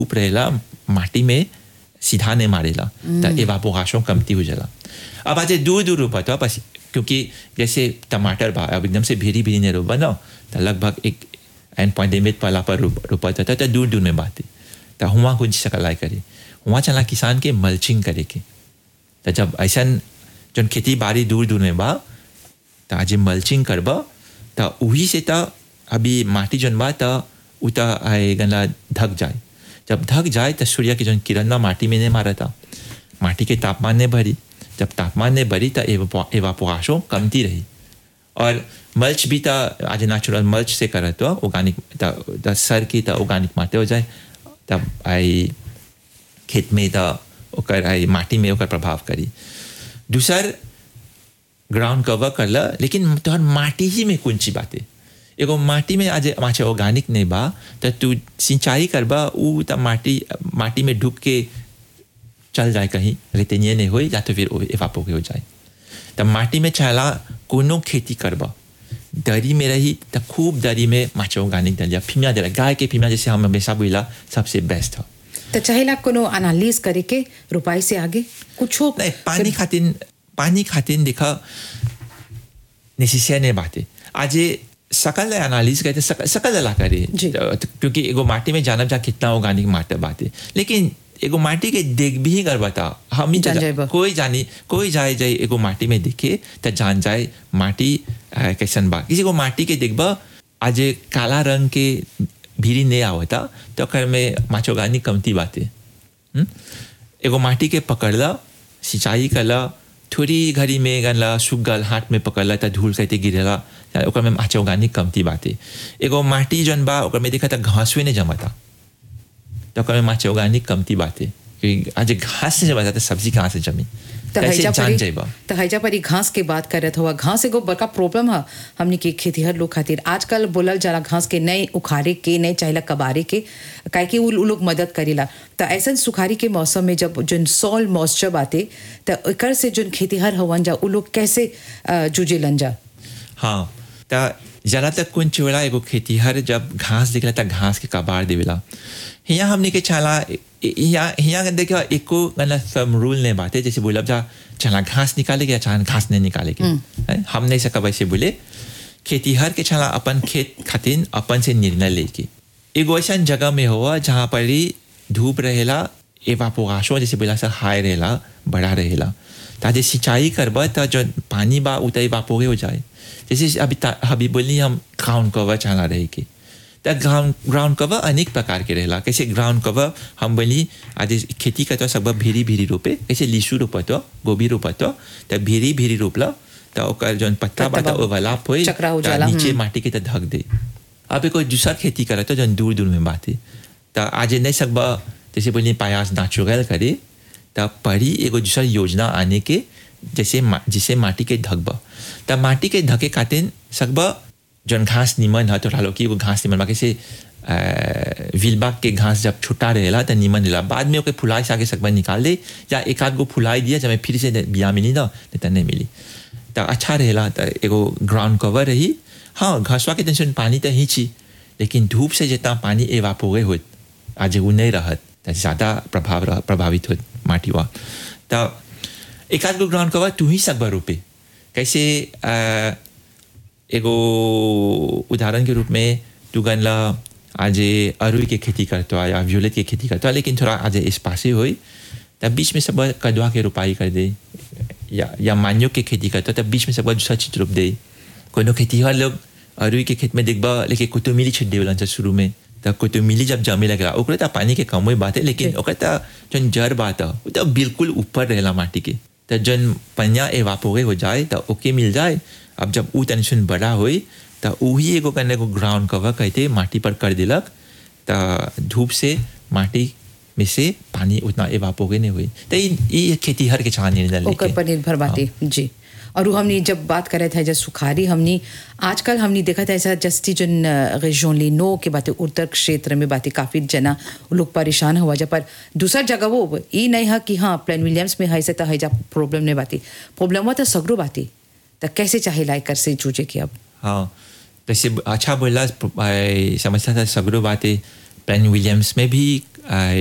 धूप रहेला माटी में सीधा नहीं मारेला तो एवापोरेशन कमती हो जाला अब आज दूर दूर रोपा तो बस क्योंकि जैसे टमाटर बा अब एकदम से भीरी भीरी नहीं रोपा ना तो लगभग एक एंड पॉइंट लिमिट वाला पर रोपा था तो दूर दूर में बात है तो हुआ कुछ सकलाई करे हुआ चला किसान के मल्चिंग करे के तो जब ऐसा जन खेती बाड़ी दूर दूर में बा तो आज मल्चिंग करब तो वही से तो अभी माटी जन बा तो उ तो आए गला ढक जाए जब ढक जाए तो सूर्य के जन किरण ना माटी में नहीं मारा था माटी के तापमान ने भरी जब तापमान ने भरी तो एवापोरेशन कमती रही और मल्च भी तो आज नेचुरल मल्च से करत तो ऑर्गेनिक तो सर की तो ऑर्गेनिक माटे हो जाए तब आई खेत में तो ओकर आई माटी में ओकर प्रभाव करी दूसर ग्राउंड कवर करला लेकिन तोहर माटी ही में कौन सी बात है एगो माटी में आज माचे ऑर्गेनिक नहीं बा तो तू सिंचाई करबा उ त माटी माटी में ढुक के चल जाए कहीं रेतनिए नहीं हो या तो फिर एवापो के हो जाए तब माटी में चला कोनो खेती करबा दरी में रही तो खूब दरी में माचे ऑर्गेनिक दलिया फीमिया दिला गाय के फीमिया जैसे हम हमेशा बोला सबसे बेस्ट है तो चाहेला कोनो एनालिस करे के रुपाई से आगे कुछ हो नहीं पानी खातिर पानी खातिर देखा नेसेसरी नहीं बात है आज सकल एनालिस कहते सकल सकल ला करे जी। क्योंकि एगो माटी में जानब जा कितना ऑर्गेनिक माटी बात है लेकिन एगो माटी के देख भी कर बता हम ही जान जा- जाइबा। कोई जानी कोई जाए जाए एगो माटी में देखे तो जान जाए माटी अ, कैसन बा किसी को माटी के देखबा आज काला रंग के भीरी नहीं आवता तो ओकर में माचोगानी कमती बाते हम्म? एगो माटी के पकड़ला सिंचाई करला थोड़ी घड़ी में गनला सुगल हाथ में पकड़ला त धूल कहते गिरेला या ओकर में माचोगानी कमती बाते एगो माटी जन बा ओकर में देखा था घासवे नहीं जमाता तो ओकर में माचोगानी कमती बाते क्योंकि आज घास से जमाता तो सब्जी कहाँ से जमी तो कैसे हैजा जान परी जाइबा तो हैजा परी घास के बात करत हुआ घास एगो बड़का प्रॉब्लम है हमनी के खेतीहर लोग खातिर आजकल बोलल जाला घास के नए उखाड़े के नए चाहेला कबारे के काहे कि उ उ लोग मदद करेला तो ऐसा सुखारी के मौसम में जब जन सॉल मॉइस्चर बाते तो एकर से जन खेतीहर हवन जा उ लोग कैसे अ, जूझेलन जा हाँ त जरा तक कुन चोड़ा एगो खेतीहर जब घास दिखला त घास के कबाड़ देवेला हिया हमने के चाला हिया हिया देखो एको गला सब रूल ने बाते जैसे बोलब जा चला घास निकाले के चाहे घास नहीं निकाले के हैं? हम नहीं सका वैसे बोले खेतीहर के चला अपन खेत खातिर अपन से निर्णय लेके एगो ऐसा जगह में हुआ जहाँ पर ही धूप रहेला एवापोरेशन जैसे बोला सर हाई रहेला बड़ा रहेला ताजे सिंचाई करबा त जो पानी बा उ त एवापोरे हो जाए जैसे अभी ता- अभी बोली हम ग्राउंड कवर चला रहे के त ग्राउंड ग्राउंड कवर अनेक प्रकार के रहेला कैसे ग्राउंड कवर हम बोली आज खेती करते सब भीरी भीरी रोपे कैसे लीसू रोपत गोभी रोपत त भीरी भीरी रोपला त ओकर जौन पत्ता बा पत्ता त ओवरलैप होई चक्रा हो त जाला, नीचे हम्म। माटी के त ढक दे अब कोई दूसरा खेती करे तो जन दूर दूर में बात है तो आज नहीं सकबा जैसे बोलिए पायास नेचुरल करे तो पढ़ी एगो दूसरा योजना आने के जैसे मा- जिसे माटी के ढकबा तब माटी के ढके खातिर सकबा जन घास निमन है तो लो कि वो घास निमन बा कैसे विलबाग के घास जब छुट्टा रहेला तो निमन रहेला बाद में ओके फुलाई से आगे सकबा निकाल दे या एक आध गो फुलाई दिया जब मैं फिर से बिया मिली ना नहीं तो नहीं मिली तो अच्छा रहेला तो एगो ग्राउंड कवर रही हाँ घसवा के टेंशन पानी तो ही छी लेकिन धूप से जितना पानी एवापोरे होत आज वो नहीं रहत तो ज़्यादा प्रभाव रह, प्रभावित होत माटी हुआ तो एक आध गो ग्राउंड कवर तू ही सकबा रोपे कैसे अ, एगो उदाहरण के रूप में तू गनला आज अरुई के खेती करतो है या व्यूलेट के खेती करतो है लेकिन थोड़ा आज स्पासी होई तब बीच में सब कदवा के रोपाई कर दे या या मान्यो के खेती करतो तब बीच में सब दूसरा चीज रोप दे कोनो खेती वाले लोग अरुई के खेत में देखबा लेकिन कुतु मिली छिट देवलन से शुरू में तब कुतु मिली जब जमे लगला ओकरे त पानी के कम बात है लेकिन ओकर त जन जड़ बात है वो तो बिल्कुल ऊपर रहेला माटी के त जन पनिया एवापोरे हो जाए त ओके मिल जाए अब जब ऊ टेंशन बड़ा होई त वही एगो कने को ग्राउंड कवर कहते माटी पर कर दिलक त धूप से माटी में से पानी उतना एवापोरे नहीं हुई त ई ई खेती हर के छान निर्णय लेके ओकर पर निर्भर बाटे जी और वो हमने जब बात करे थे जब सुखारी हमने आजकल हमने देखा था ऐसा जस्ती जन रेजोन ली नो के बातें उत्तर क्षेत्र में बातें काफी जना वो लोग परेशान हुआ जा पर दूसरा जगह वो ये नहीं है कि हाँ प्लेन विलियम्स में है से तो है जा प्रॉब्लम नहीं बाती प्रॉब्लम हुआ तो सगरो बाती तो कैसे चाहे लाइक कर से जूझे कि अब हाँ जैसे अच्छा बोला समझता था सगरो बातें प्लेन विलियम्स में भी आ,